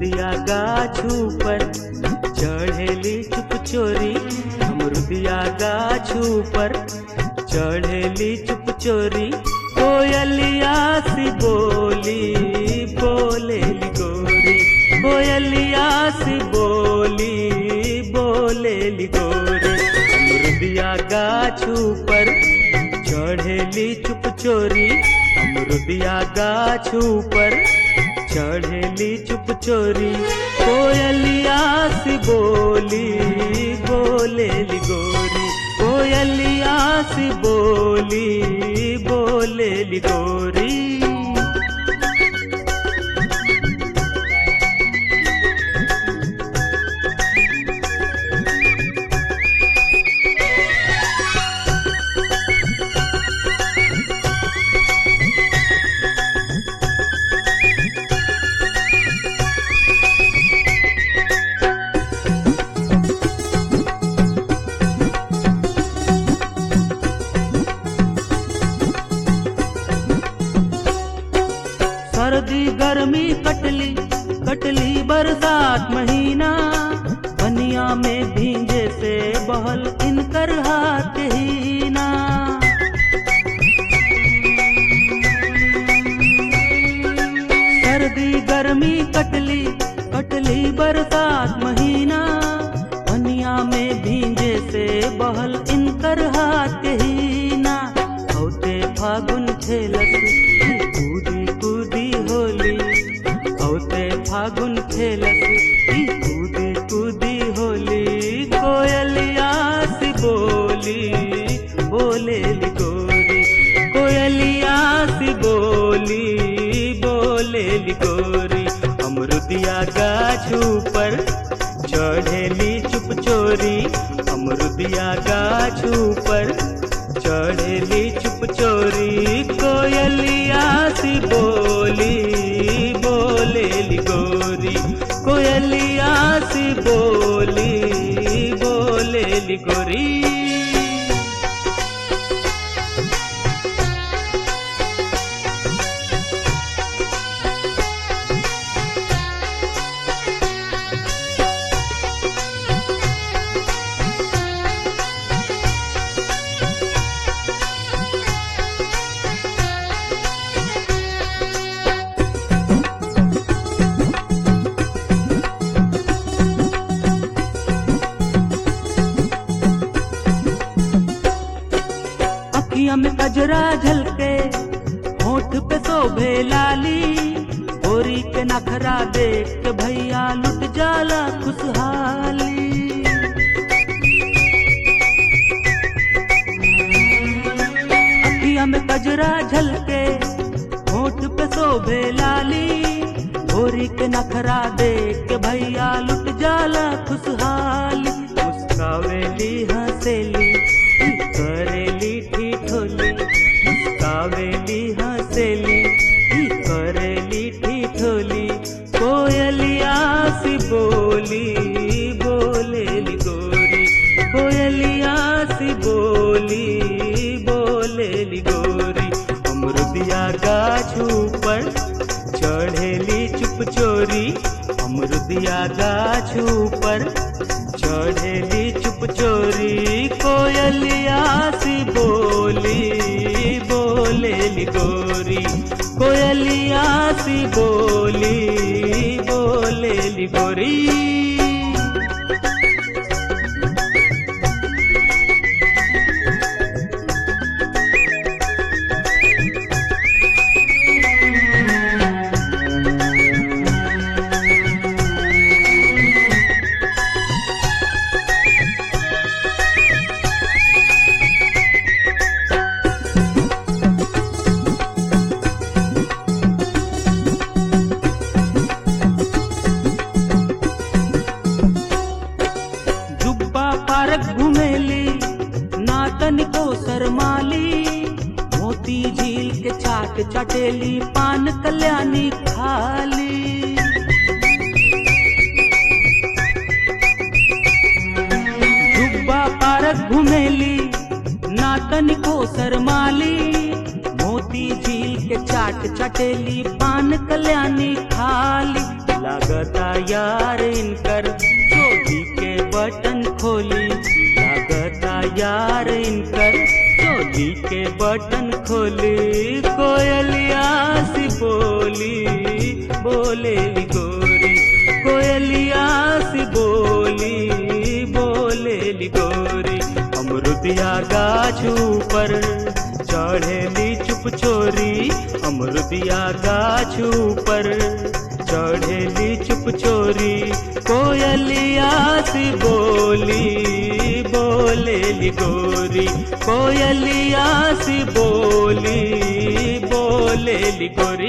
अमरुदिया गाछू पर चढ़ेली चुप चोरी अमरुदिया गाछू पर चढ़ेली चुप चोरी कोयलिया सी बोली बोलेली गोरी कोयलिया सी बोली बोलेली गोरी अमरुदिया गाछू पर चढ़ेली चुप चोरी अमरुदिया गाछू पर चढ़ेली चुप चोरी कोयलिया सी बोली बोलेली गोरी कोयलिया सी बोली बोलेली गोरी सर्दी गर्मी कटली कटली बरसात महीना बनिया में भींगे से बहल इनकर हाथ ही ना सर्दी गर्मी कटली कटली बरसात महीना बनिया में भींगे से बहल इनकर हाथ ही ना औते फागुन खेलत कूदी कूदी होली औते फागुन खेलत ई कूदी कूदी होली कोयलिया सी बोली बोलेली गोरी कोयलिया सी बोली बोलेली गोरी अमरुदिया गाछू पर चढ़ेली चुप चोरी अमरुदिया गाछू पर चढ़ेली चुप चोरी कोयलिया सी बोली बोलेली गोरी कोयलिया सी बोली बोलेली गोरी अखिया में कजरा झलके होठ पे शोभे लाली गोरी के नखरा देख के भैया लुट जाला खुशहाली अखिया में कजरा झलके होठ पे शोभे लाली गोरी के नखरा देख के भैया लुट जाला खुशहाली मुस्कावेली हंसेली करेली ठिठोली मुस्कावेली हंसेली करेली ठिठोली कोयलिया सी बोली बोलेली गोरी कोयलिया सी बोली बोलेली गोरी अमरुदिया गाछू पर चढ़ेली चुप चोरी अमरुदिया गाछू पर चढ़ेली चुप चोरी कोयलिया सी बोली बोलेली गोरी कोयलिया सी बोली बोलेली गोरी जुब्बा पारक घुमेली ना तनिको शरमाली मोती झील के चाट चटेली पान कल्याणी खाली जुब्बा पारक घुमेली ना तनिको शरमाली मोती झील के चाट चटेली पान कल्याणी खाली लागता यार इनकर चोली के बटन खोली लागता यार इनकर चोली के बटन खोली कोयलिया सी बोली बोले गोरी कोयलिया सी बोली बोले गोरी अमरुदिया गाछ ऊपर चढ़ेली चुप चोरी अमरुदिया गाछ ऊपर चढ़ेली चुप चोरी कोयलिया सी बोली बोलेली गोरी कोयलिया सी बोली बोलेली गोरी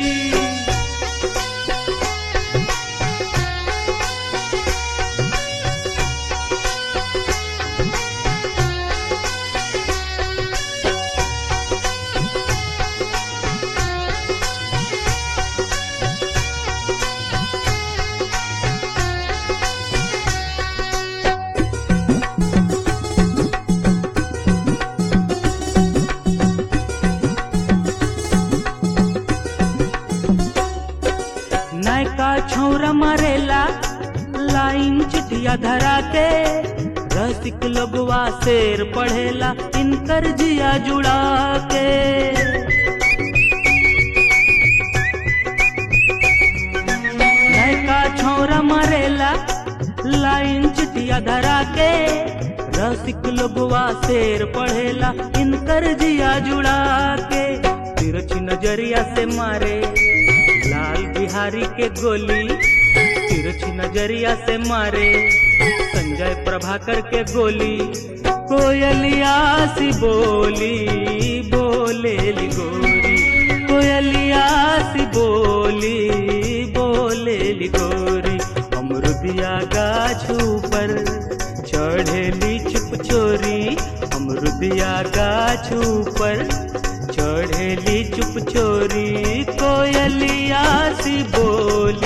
नयका छौरा मारेला लाइन चिटिया धरा के रसिक लोगवा शेर पढ़ेला इनकर जिया जुड़ा के नयका छौरा मारेला लाइन चिटिया धरा के रसिक लोगवा शेर पढ़ेला इनकर जिया जुड़ा के तिरछी नजरिया से मारे लाल बिहारी के गोली तिरछी नजरिया से मारे संजय प्रभाकर के गोली कोयलिया सी बोली बोले गोरी कोयलिया सी बोली बोले गोरी अमरुदिया गाछ ऊपर चढ़ेली चुप चोरी अमरुदिया गाछ ऊपर चढ़ेली चुप चोरी कोयलिया सी बोली